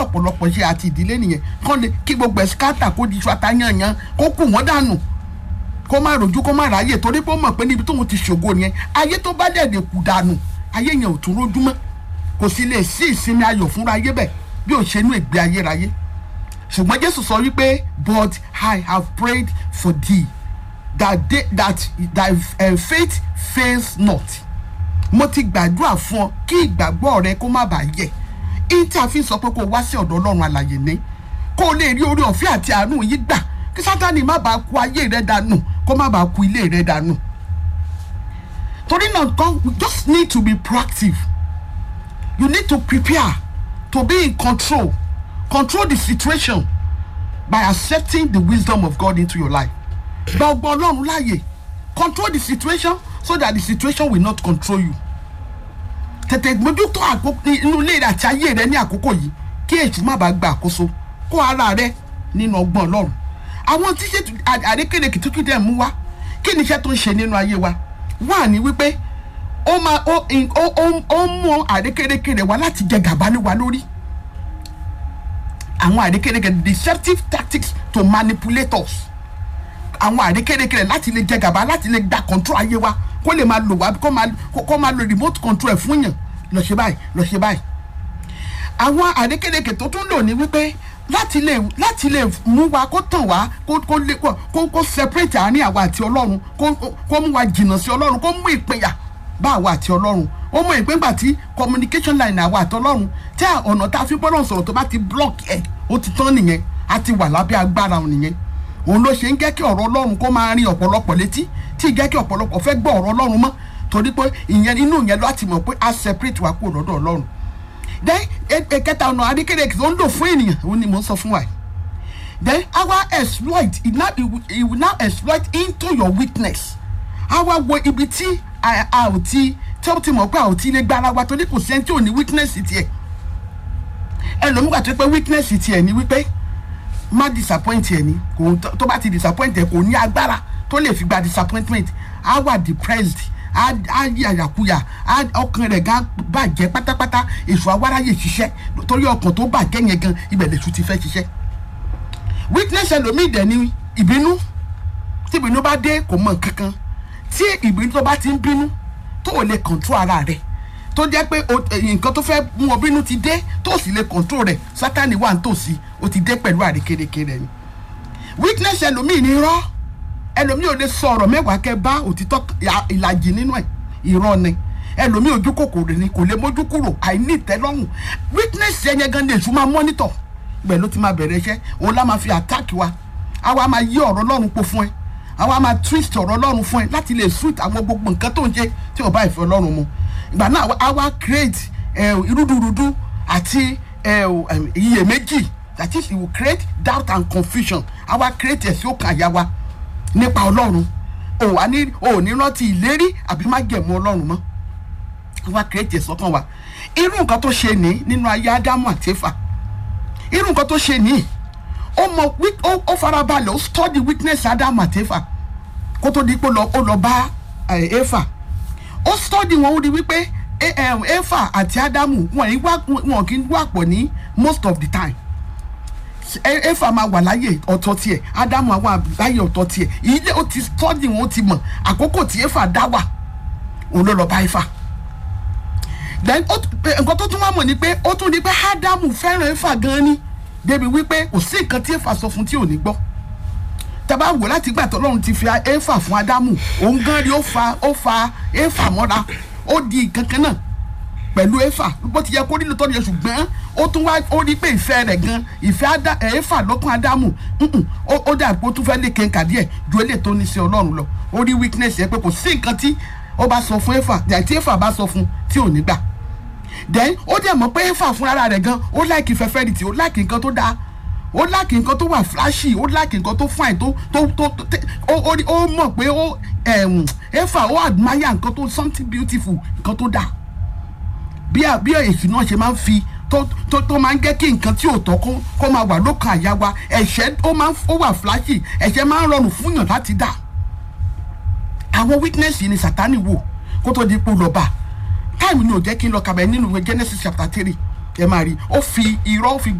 ọ̀pọ̀lọpọ̀ ṣe àti ìdílé nìyẹn kán lè kí gbogbo ẹ̀ skátà kó di iṣu atayanyan kó kù wọ́n dànù kó má rojú kó má ráyè torí pé ó mọ̀ pé níbi tóun ti ṣògo nìyẹn ayé tó bá dẹ̀ lè kù dànù ayé yẹn ò tún rójú mọ́ kò sì lè sí ìsinmi ayọ̀ fúnra ayé bẹ́ẹ̀ bí ò ṣe inú ìgbé ayérayé ṣùgbọ́n jésù sọ wípé but i have prayed for thee that they, that thy uh, faith fails not mo ti gbàdúrà fún ọ kí ìgbàgbọ́ rẹ kó má bàa yẹ ìta fi sọ pé kó wá sí ọ̀dọ̀ ọlọ́run àlàyé ní kó o lè rí orí ọ̀fẹ́ àti àánú yìí gbà kí sátani má bàa ku ayé rẹ dànù kó má bàa ku ilé rẹ dànù torí náà God we just need to be proactive you need to prepare to be in control control the situation by accepting the wisdom of God into your life gba ọgbọ́n ọlọ́run láàyè control the situation so that the situation will not control you tètè mójútó àkókò inú ilé rẹ àti ayé rẹ ní àkókò yìí kí èṣù má bàa gba àkóso kó ara rẹ nínú ọgbọ́n ọlọ́run àwọn tí ṣètò àrékèrè kìtìkìtì ẹ̀ mú wá kí ni iṣẹ́ tó ń ṣe nínú ayé wa wà ní wípé ó máa ó ó ó ó mú àrékèrèkèrè wá láti jẹ gàba ní wa lórí àwọn àrékèrèkèrè deceptive tactics to manipulate us àwọn àrékèrèkèrè láti lè jẹ gàba láti lè gba control ayé wa kó lè máa lò wá kó máa kó máa lo remote control ẹ̀ fún yàn lọ ṣe báyìí lọ ṣe báyìí àwọn àrékèrèkè tó tún lò ní wípé láti lè láti lè mú wa kó tàn wá kó kó lè kó kó separate àárín àwa àti ọlọ́run kó kó mú wa jìnnà sí ọlọ́run kó mú ìpínyà bá àwa àti ọlọ́run ó mọ ìpínpà tí communication line àwa àti ọlọ́run tí ọ̀nà tá a fi gbọ́dọ̀ sọ̀rọ̀ tó bá ti block ẹ̀ ó ti tán nìyẹn a ti wà lábẹ́ agbára òun nìyẹn òun ló ṣe ń jẹ́ kí ọ̀rọ̀ ọlọ́run kó máa rin ọ̀pọ̀lọpọ̀ létí tí ì jẹ́ kí ọ̀pọ̀lọpọ̀ fẹ́ gbọ́ ọ̀rọ̀ ọlọ́run mọ́ torí pé ìyẹn inú yẹn láti mọ̀ pé a separate wa kúrò lọ́dọ̀ ọlọ́run then ẹ̀kẹta ọ̀nà adékèrè tó ń lò fún ènìyàn òun ni mò ń sọ fún wa yìí then our exploit it now it will, it will now exploit into your weakness àwa wo ibi tí a ò ti tí ó ti mọ̀ pé a ò ti lè gbára wa torí kò sẹ́ni tí ò ní weakness tiẹ̀ ẹlòmígbà tó pé weakness tiẹ̀ ni wípé má disappoint ẹ̀ ni kò tó bá ti disappoint ẹ̀ kò ní agbára tó lè fi gba disappointment á wà depressed á á yí àyàkuyà á ọkàn rẹ̀ gan bàjẹ́ pátápátá èso awáráyè ṣiṣẹ́ torí ọkàn tó bàjẹ́ yẹn gan ibẹ̀ lèṣu ti fẹ́ ṣiṣẹ́ weakness ẹlòmíì dẹ̀ ni ìbínú tí ìbínú bá dé kò mọ kankan tí ìbínú tó bá ti ń bínú tó ò lè control ara rẹ̀ tó jẹ́ pé nǹkan tó fẹ́ mú ọ bínú ti dé tó sì lè control rẹ̀ sátani wà nítòsí ó ti dé pẹ̀lú àrékérekè rẹ̀ ni weakness ẹlòmíì ni irọ́ ẹlòmíì ò lè sọ ọ̀rọ̀ mẹ́wàá kẹ́ bá òtítọ́ ìlàjì nínú ẹ̀ irọ́ ni ẹlòmíì ojú kòkòrò ni kò lè mójú kúrò àìní ìtẹ́lọ́rùn weakness yẹn gan ni èṣù máa monitor ibẹ̀ ló ti máa bẹ̀rẹ̀ iṣẹ́ òun lá máa fi attack wa àwa máa yí ọ̀rọ̀ Ọlọ́run po fún ẹ àwa máa twist ọ̀rọ̀ Ọlọ́run fún ẹ láti lè suit àwọn gbogbo nǹkan tó ń ṣe tí ò bá ìfẹ́ Ọlọ́run mu ìgbà náà àwa create irúdurùdu àti iyèméjì that is it will create doubt and confusion àwa create ẹ̀sìn òkàn àyà wa nípa Ọlọ́run ò wá ní ò ní rántí ìlérí àbí má gẹ̀mú Ọlọ́run mọ́ àwa create ẹ̀sìn ọkàn wa irú nǹkan tó ṣe ní nínú ayé Ádámù àti Éfà irú nǹkan tó ṣe ní ó mọ ó farabalẹ̀ ó study weakness Ádámù àti Éfà kó tó di pé ó lọ bá Éfà ó study wọn ó di wípé Éfà àti Ádámù wọn kì í wà pọ̀ ní most of the time Éfà máa wà láyè ọ̀tọ̀ tiẹ̀ Ádámù àwọn láyè ọ̀tọ̀ tiẹ̀ ilé ó ti study wọn ó ti mọ̀ àkókò tí Éfà dá wà òun ló lọ bá Éfà then nǹkan tó tún wá mọ̀ ni pé ó tún di pé Ádámù fẹ́ràn Éfà gan ni débi wípé kò sí nǹkan tí Éfà sọ fún tí ò ní gbọ́ tàbá wò láti gbà tọ́lọ́run ti fi Éfà fún Ádámù òun gan rí ó fa ó fa Éfà mọ́ra ó di nǹkan kan náà pẹ̀lú Éfà bó ti yẹ kó nílò tọ́jú yẹn ṣùgbọ́n ó tún wá ó rí pé ìfẹ́ rẹ̀ gan ìfẹ́ Éfà lọ́kàn Ádámù ó dà pé ó tún fẹ́ lè kéka díẹ̀ ju eléyìí tó ní sí Ọlọ́run lọ ó rí weakness yẹn pé kò sí nǹkan tí ó bá sọ fún Éfà tí Éfà bá sọ fún tí ò ní gbà then ó dẹ̀ mọ̀ pé Éfà fúnra rẹ̀ gan ó láìkì fẹ́fẹ́rìtì ó láìkì nǹkan tó dáa ó láìkì nǹkan tó wà flashy ó láìkì nǹkan tó fine tó tó tó ó mọ̀ pé ó Éfà ó admire nǹkan tó something beautiful nǹkan tó dáa bí bí èsì náà ṣe máa ń fi tó tó tó máa ń jẹ́ kí nǹkan tí ò tọ́ kó kó máa wà lókàn àyà wa ẹ̀ṣẹ̀ ó máa ń ó wà flashy ẹ̀ṣẹ̀ máa ń rọrùn fún yàn láti dà àwọn weakness yìí ni Sátánì wò kó tó di ipò lọ́ba táìmù ni ò jẹ́ kí n lọ kàbẹ̀ nínú ìwé Genesis chapter three ẹ máa rí ó fi irọ́ ó fi